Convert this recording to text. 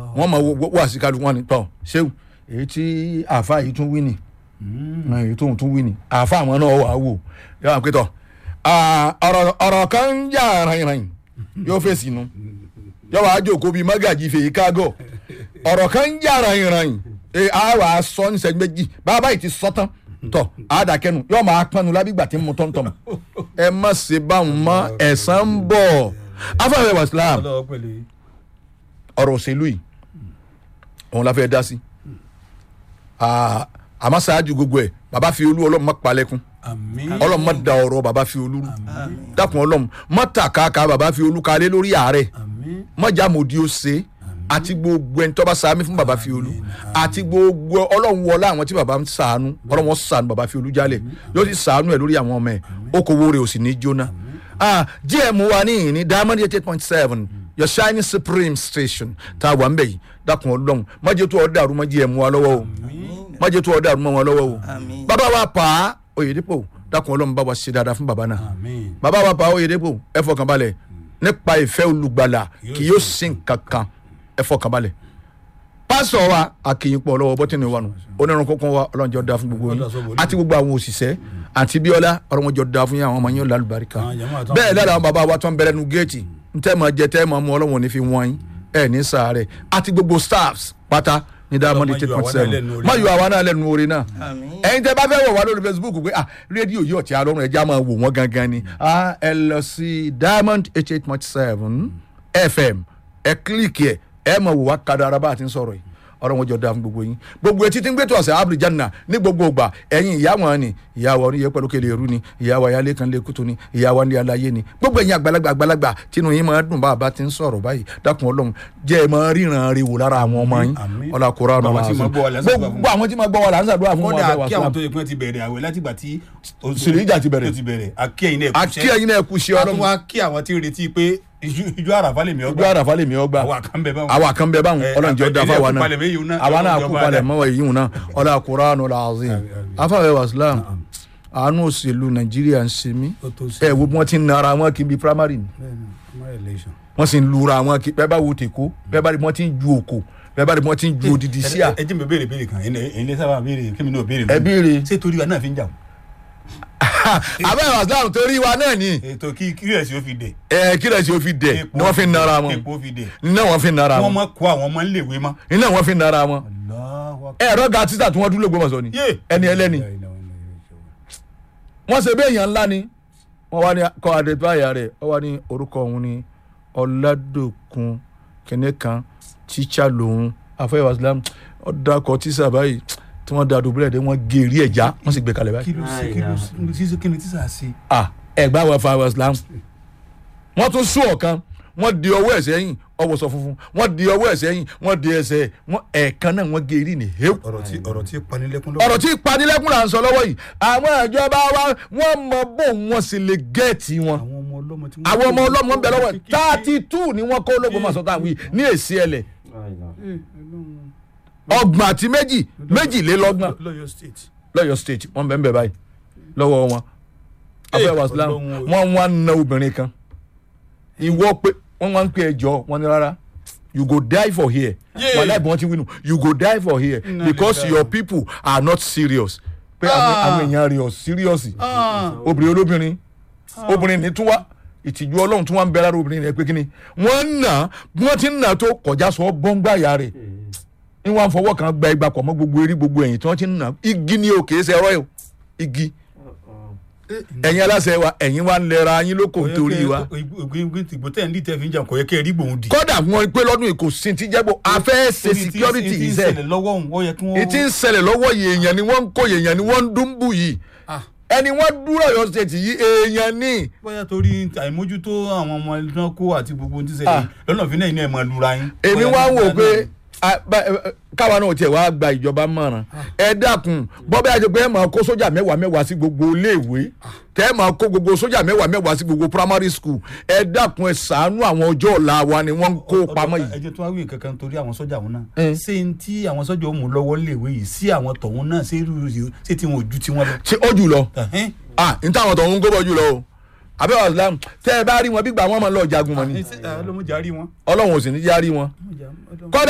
wọ́n mọ̀ wá sí kálukú wọn ni tọ́ ṣéwù èyí tí àáfà yìí tún wí ni èyí tóun tún wí ni àáfà àwọn náà wà á wò yóò wá pé tọ́ ọ̀rọ̀ ọ̀rọ̀ kan ń jà ràn-ìràn yóò fèsì nu yóò wá jókòó bíi mágàjì fèyí kágọ̀ ọ̀rọ̀ kan ń jà ràn-ìràn ẹ á wà á sọ ní sẹ́jú méjì bàbá yìí ti sọ tán tọ àdàkẹ́nu yóò máa pọnnu lábígbà tí ń mu tọ́ntọ́n ẹ má ṣe báwọn mọ ẹ̀sán ń bọ̀ afẹ́fẹ́ wa islam ọlọ́wọ́ pẹ̀lú yìí. ọ̀rọ̀ òṣèlú yìí òun la fẹ́ dá sí Ah, àmọ́ ṣáájú gbogbo ẹ̀ bàbá fi olú ọlọ́run má palẹ̀kùn àmín. ọlọ́run má da ọ̀rọ̀ bàbá fi olú rú dákun ọlọ́run má tàkàkà bàbá fi olú kalẹ̀ lórí ààrẹ àmín. má já mòdì ó ṣe àti gbogbo ẹni tó bá sàmì fún bàbá fi olú àti gbogbo ọlọ́run wọlé àwọn tí bàbá ń sàánú ọlọ́run wọn sàánú bàbá fi olú jálẹ̀ yóò sì sàánú ẹ̀ lórí àwọn ọmọ ẹ̀ okòwò rẹ̀ ò sì ní jóná. Ah, gm wa ní ìní diamond eight point seven your shining supreme station tá a wà ń bẹ̀ yìí dákun ọlọ́run má jẹ́ tó ọ dàrú má gm wa lọ́wọ́ o má jẹ́ tó ọ dàrú mọ́ wọn lọ́wọ́ o Àmín. bàbá wa pa á oyèdèpọ̀ dákun ọlọ́run bá wa ṣe dáadáa fún bàbá náà àmín. bàbá wa pa oyèdèpọ̀ ẹ fọkàn balẹ̀ nípa ìfẹ́ olùgbàlà kì yóò sin kankan ẹ fọkàn balẹ̀ pásítọ̀ wa akínyìnpọ̀ lọ́wọ́ bọ́tìnì wa nù onírun kọ́kọ́ wa ọlọ́njọ́ da fún gbogbo yín àti gbogbo àwọn òṣìṣẹ́ àti bíọ́lá ọlọ́njọ́ da fún yín àwọn ọmọ yín lálùbáríkà Àwọn jàmáà àtàwọn bẹ́ẹ̀ lára àwọn bàbá wa tó ń bẹ̀rẹ̀ nu géètì ntẹ́ máa jẹ tẹ́ máa mú ọlọ́wọ́n ní fi wọ́n yín ẹ̀ ní sàárẹ̀ àti gbogbo staffs pátá ní diamond Ọlọ́run eight má point yọ àwa náà seven lẹ́nu orí má yọ àwa náà lẹ́nu orí náà Àmín. ẹ̀yin tẹ́ bá fẹ́ wọ̀ wá lórí facebook pé ah rédíò yìí ọ̀tí alọ́run ẹja máa wò wọ́n gangan ni ah ẹ lọ sí diamond eight eight point seven fm ẹ kílíkì ẹ ẹ máa wò wá kadàrà bá a ti ń sọ̀rọ̀ yìí ọ̀rọ̀ wọn jọ da fún gbogbo yín gbogbo etí tí ń gbé tó ọ̀sẹ̀ abduljanna ní gbogbo ìgbà ẹ̀yin ìyá wọn ni ìyá wa oníyẹ pẹ̀lú kele eru ni ìyá wa yálé kan lè kútu ni ìyá wa ní aláyé ni gbogbo ẹ̀yin àgbàlagbà àgbàlagbà tínú yín máa dùn bá a bá ti ń sọ̀rọ̀ báyìí dákun ọlọ́run jẹ́ ẹ máa ríran rí wò lára àwọn ọmọ yín Àmín. ọlá kóra ọ̀nà Bàbá tí máa gbọ́ wa là ń ṣàdúrà fún gbogbo àwọn tí máa gbọ́ wa là ń ṣàdúrà fún wọn kódà bẹ́ẹ̀ wá kí àwọn sílámù. tó yẹ kí wọ́n ti bẹ̀rẹ̀ àwẹ̀ látìgbà tí Sùlẹ̀jà ti bẹ̀rẹ̀. tó ti bẹ̀rẹ̀ àkí ẹ̀yin náà àkí ẹ̀yin náà kú ṣe ọlọ́run ọlọ́run wa kí àwọn tí ń retí pé ijó- ijó àràfà lèmi ojú ọgbà àràfà lèmi ọgbà àwa kan bẹ báwọn. àwa kan bẹ báwọn Eh, ọlọ́run jẹ́ ọdún ilé afáwa ẹ̀kú náà palẹ̀ méjì náà, àwa náà ọlọ́run kú jọba palẹ̀ rẹ̀. mọ́ èyí náà ọlá kuranu làzim Àmín, àmín. afáwẹ́ wàsílám àánú òṣèlú nàìjíríà ń ṣe mí Ó tó ṣe. ẹ wo bí wọ́n ti ń nara wọn kí n bí primary ni Bẹ́ẹ̀ni, primary election. wọ́n sì ń lura wọn kí bẹ́ẹ̀ bá wo tèkó bẹ́ẹ̀ bá rí bí wọ́n ti ń ju òkò bẹ́ẹ̀ bá rí bí wọ́n ti ń ju odidi sí à ẹ ẹ jẹ́ mi béèrè béèrè kan ẹ̀yin ẹ̀yin lè sábà béèrè kí mi náà béèrè ẹ lónìí. béèrè ṣé torí wa náà fi ń jà wọ́n. abẹ́rẹ́ wàsílám torí wa náà ni ètò kí kírẹ̀sì ó fi dẹ̀. ẹ kí lẹ̀ sí o fi dẹ̀ Epo ni wọ́n fi ń nara wọn epo fi dẹ̀. iná wọn fi ń nara wọ́n wọn mọ̀ kó àwọn ọmọ ńlẹ̀wé mọ́. iná wọn fi ń nara wọn Allahu Akbar. ẹ̀rọ ga títà tí wọ́n dúró gbọmọ̀sọ ni Yé. ẹni ẹlẹ́ni wọ́n ṣe bẹ́ẹ̀ yàn ńlá ni wọ́n wá ní kọ́ adébáyà rẹ̀ wọ́n wá ní orúkọ òun ní ọ̀làdòkun kìnìún kan tíṣà lòun afẹ́wà islam ọ̀dàkọ̀ tíṣà báyìí tí wọ́n da dùbúlẹ̀ dé wọ́n gé eré ẹ̀já wọ́n sì gbé kalẹ̀ báyìí. kí ló ṣe kí ló ṣe kí ni tíṣà ṣe. ah ẹgbẹ́ àwọn afẹ́wà islam wọ́n tún sún ọ̀kan wọ́n di ọwọ́ ẹ̀ sẹ́yìn ọwọ́ sọ funfun wọ́n di ọwọ́ ẹ̀ sẹ́yìn wọ́n di ẹsẹ̀ wọ́n ẹ̀ẹ̀kan náà wọ́n gé eré ní hew ọ̀rọ̀ tí ọ̀rọ̀ tí panilẹ́kún lọ́wọ́. ọ̀rọ̀ tí ìpanilẹ́kùn là ń sọ lọ́wọ́ yìí àwọn ìjọba wa wọ́n mọ bó wọn sì lè gẹ́ẹ̀tì wọn àwọn ọmọ ọlọ́mọ tí àwọn ọmọ ọlọ́mọ ń bẹ lọ́wọ́ thirty two ni wọ́n kó ológun mọ̀sán táwọn yìí ní èsì ẹlẹ̀ ọgbọ̀n àti méjì méjìlélọ́gbọ̀n lọ́yọ̀ state. lọ́yọ̀ state wọ́n bẹ̀ ń bẹ̀ báyìí lọ́wọ́ wọn abẹ́ wàsílám Ọlọ́run o. wọ́n wá ń na obìnrin kan ìwọ pé wọ́n wá ń pè ẹjọ́ wọn ní rárá you go die for here Yeah. wàhálà ìbọn ti wínú you go die for here Inna because lillahi. your people are not serious pé àwọn Ah. àwọn èèyàn rẹ̀ ọ̀ serious obìnrin olóbìnrin obìnrin ní tún wá ìtìjú ọlọ́run tún wá ń bẹ lára obìnrin rẹ̀ pé kí ni wọ́n ń nà bí wọ́n ti ń nà tó kọjá sọ bọ́ngbà ìyá rẹ̀ ní wọ́n á fọwọ́ kan gba igba pọ̀ mọ́ gbogbo eré gbogbo ẹ̀yìn tí wọ́n ti ń nà igi ni o kìí ṣe ẹ̀rọ yìí igi ẹ̀yin aláṣẹ wa ẹ̀yin wa ń lẹ́ra yín lóko nítorí wa ìgbò tẹ̀ ń lì tẹ̀ fi ń jà kò yẹ kẹ́ ẹ rí gbòun di. kódà wọn pé lọ́dún yìí kò sí ti jẹ́gbó afẹ́ ṣe security ìtì yìí ń sẹ́ ṣẹlẹ̀ lọ́wọ́ òun ó yẹ kí wọ́n. ìtì ń ṣẹlẹ̀ lọ́wọ́ yìí èèyàn ni wọ́n ń kó èèyàn ni wọ́n ń dúnbù yìí Ah. ẹni wọ́n dúró Ọ̀yọ́ state yìí èèyàn ni bóyá torí àìmójútó àwọn ọmọ ẹlẹ́dán kó àti gbogbo ohun tí Ah. ṣẹlẹ̀ lọ́nà fi náà iná ẹ̀ máa lura yín. èmi Bóyá wá nígbà wò náà pé ni. a- bá- ẹ- káwa náà tiẹ̀ wá gba ìjọba mọ̀ràn ẹ dákun bọ́bá yàtọ̀ pé ẹ máa kó sójà mẹ́wàá mẹ́wàá sí gbogbo iléèwé tẹ́ ẹ máa kó gbogbo sójà mẹ́wàá mẹ́wàá sí gbogbo primary school ẹ dákun ẹ ṣàánú àwọn ọjọ́ ọ̀la wa ni wọ́n ń kó pamọ́ ẹ yìí. jẹ́ tó wá wí nǹkan kan torí àwọn sọ́jà wọn náà Eh. ṣé n tí àwọn sọ́jà ó mú lọ́wọ́ léèwé yìí sí àwọn tọ̀hún náà ṣé irú yìí ṣé tí wọn ò ju tiwọn lọ. ṣé ó jù lọ Ẹ̀hẹ́n. ah n táwọn tó ń gbọ́ jù lọ o àbẹ́wò islam tẹ́ ẹ bá rí wọn bí gbà wọ́n máa lọ jagun mọ́ ni Ẹ ṣe- ẹ, ọlọ́mọdé á rí wọn. ọlọ́run ò sì ní já rí wọn Ọlọ́mọdé á- kọ́dà